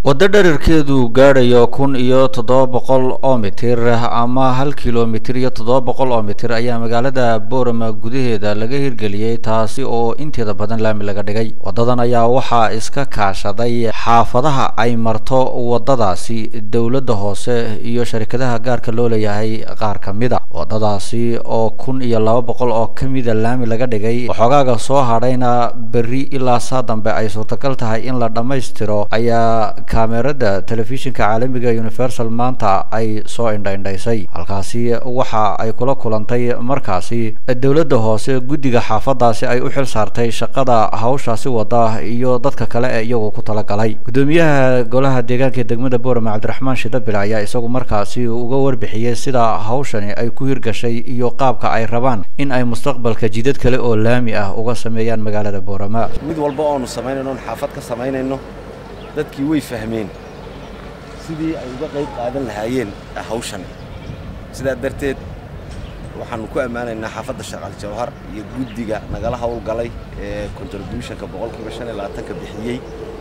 waddo dherarkeedu gaadhayo kun iyo toddoba boqol oo mitir ama hal kilomitir iyo toddoba boqol oo mitir ayaa magaalada boorama gudaheeda laga hirgeliyey taasi oo inteeda badan laami laga dhigay waddadan ayaa waxaa iska kaashaday xaafadaha ay marto waddadaasi dowladda hoose iyo sharikadaha gaarka loo leeyahay qaar ka mid a waddadaasi oo kun iyo laba boqol oo ka mida laami laga dhigay waxoogaaga soo hadhayna berri ilaa saa dambe ay suurtagal tahay in la dhammaystiro ayaa kaamerada telefishinka caalamiga universal maanta ay soo indhaindhaysay halkaasi waxa ay kula kulantay markaasi dowladda hoose guddiga xaafadaasi ay u xil saartay shaqada hawshaasi wada iyo dadka kale ee iyagu ku talagalay guddoomiyaha golaha deegaanka ee degmada boorama cabdiraxmaan shidabile ayaa isagu markaasi uga warbixiyey sida hawshani ay ku hirgashay iyo qaabka ay rabaan in ay mustaqbalka jidad kale oo laami ah uga sameeyaan magaalada boorama mid walba oonu samaynayno oon xaafad ka samaynayno dadkii way fahmeen sidii ay uga qayb qaadan lahaayeen hawshan sidaa darteed waxaannu ku ammaanaynaa xaafadda shaqal jawhar iyo guddiga nagala howlgalay ee contributionka boqolkiiba shan iyo labaatanka bixiyey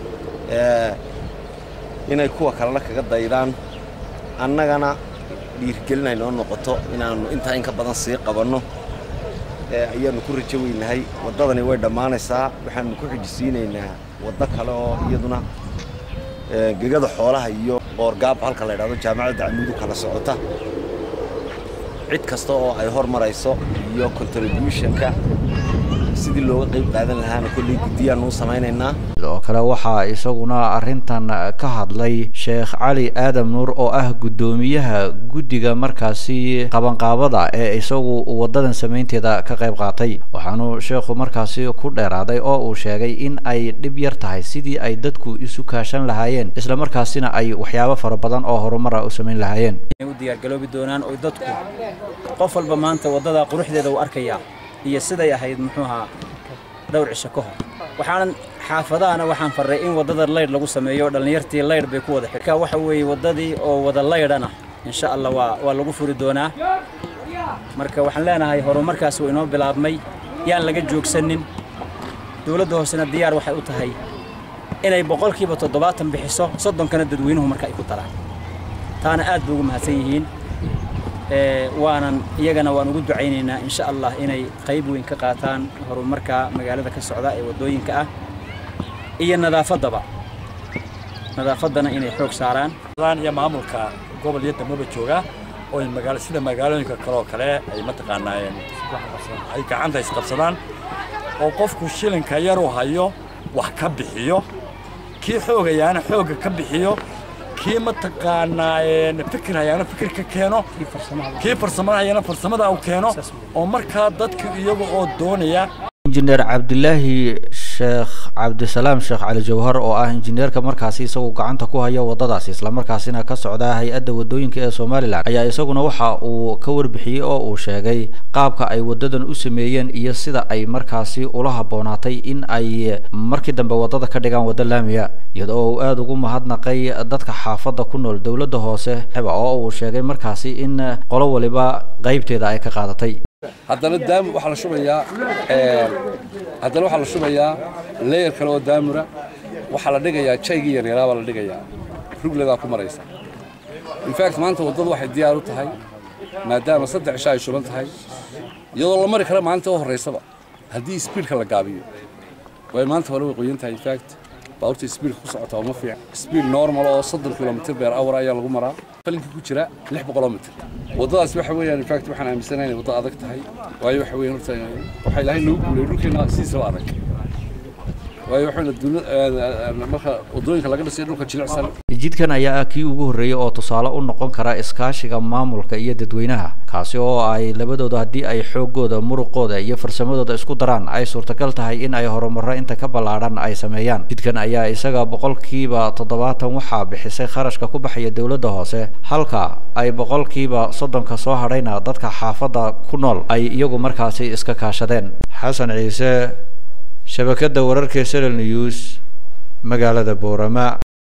inay kuwa kalena kaga daydaan annagana dhiirgelin ay noo noqoto inaannu intaa in ka badan sii qabanno ayaannu ku rajo weynahay waddadani way dhammaanaysaa waxaannu ku xijisiinaynaa waddo kale oo iyaduna gegada xoolaha iyo qoorgaab halka la ydhahdo jaamacadda camuudu kala socota cid kasta oo ay hor marayso iyo contributionka sidii looga qayb qaadan lahaana kolley guddiyaannu u samaynaynaa sidoo kale waxaa isaguna arrintan ka hadlay sheekh cali aadam nuur oo ah guddoomiyaha guddiga markaasi qabanqaabada ee isagu waddadan samaynteeda ka qayb qaatay waxaanu sheekhu markaasi ku dheeraaday oo uu sheegay in ay dhib yar tahay sidii ay dadku isu kaashan lahaayeen isla markaasina ay waxyaabo fara badan oo horumara u samayn lahaayeen u diyaargaloobi doonaan oo dadku qof walba maanta waddada quruxdeeda uu arkayaa iyo siday ahayd muxuu ahaa dhowr cisho ka hor waxaanan xaafadahana waxaan farray in waddada laydh lagu sameeyo dhallinyartii laydh bay ku wada xidhka waxa weeye waddadii oo wada laydhana insha allah waa waa lagu furi doonaa marka waxaan leenahay horumarkaas uu inoo bilaabmay yaan laga joogsanin dowladda hoosena diyaar waxay u tahay inay boqolkiiba toddobaatan bixiso soddonkana dadweynuhu marka ay ku daraan taana aad bay ugu mahadsan yihiin waanan iyagana waan ugu ducaynaynaa insha allah inay qayb weyn ka qaataan horumarka magaalada ka socda ee waddooyinka ah iyo nadaafaddaba nadaafaddana inay xoog saaraan iyo maamulka gobol iyo degmaba jooga oo magaalo sida magaalooyinka kale oo kale ay mataqaanaayeen ay gacanta isqabsadaan oo qofku shilinka yaruu hayo wax ka bixiyo kii xoogayaana xoogga ka bixiyo kii mataqaanaa fikir hayaana fikir ka keeno kii farsamada hayaana farsamada uu keeno oo markaa dadku iyaga oo doonaya injineer cabdilaahi sheekh cabdisalaam sheekh cali jawhar oo ah injineerka markaasi isagu gacanta ku haya waddadaasi islamarkaasina ka socda hay-adda waddooyinka ee somalilan ayaa isaguna waxa uu ka warbixiyey oo uu sheegay qaabka ay waddadan u sameeyeen iyo sida ay markaasi ula habboonaatay in ay markii dambe waddada ka dhigaan waddo laamiya iyadoo uu aada ugu mahadnaqay dadka xaafadda ku nool dowladda hoose oo uu sheegay markaasi in qolo waliba qaybteeda ay ka qaadatay haddana daam waxaa la shubayaa haddana waxaa la shubayaa leeyar kale oo daamura waxaa la dhigayaa jaygii yaryaraa baa la dhigayaa rugledaa ku maraysa infact maanta waddadu waxay diyaar u tahay maadaama saddex cisho ay shuban tahay iyadoo la mari kara maalinta u horraysaba haddii sbiidka la gaabiyo way maanta hore way qoyan tahay infact baabuurta sbiidka ku socota uma fiican sbiid normal oo soddon kilomitr beer awar ayaa lagu maraa falinka ku jira lix boqoloo mitr waddadaas waxa weeyaan infact waxaan aaminsanahay inay waddo adag tahay waayo waxa weeyaan horta waxaa ilaahay nagu guulay dhulkeena sidiisaba adag waayo waxayna dawlad marka waddooyinka laga dhisay dhulka jilicsan jidkan ayaa ah kii ugu horreeyey oo tusaale u noqon kara iskaashiga maamulka iyo dadweynaha kaasi oo ay labadooda haddii ay xooggooda muruqooda iyo farsamadooda isku daraan ay suurtagal tahay in ay horumaro inta ka ballaadhan ay sameeyaan jidkan ayaa isaga boqolkiiba toddobaatan waxaa bixisay kharashka ku baxaya dowladda hoose halka ay boqolkiiba soddonka soo hadhayna dadka xaafadda ku nool ay iyagu markaasi iska kaashadeen xasan ciise shabakadda wararka sl news magaalada boorama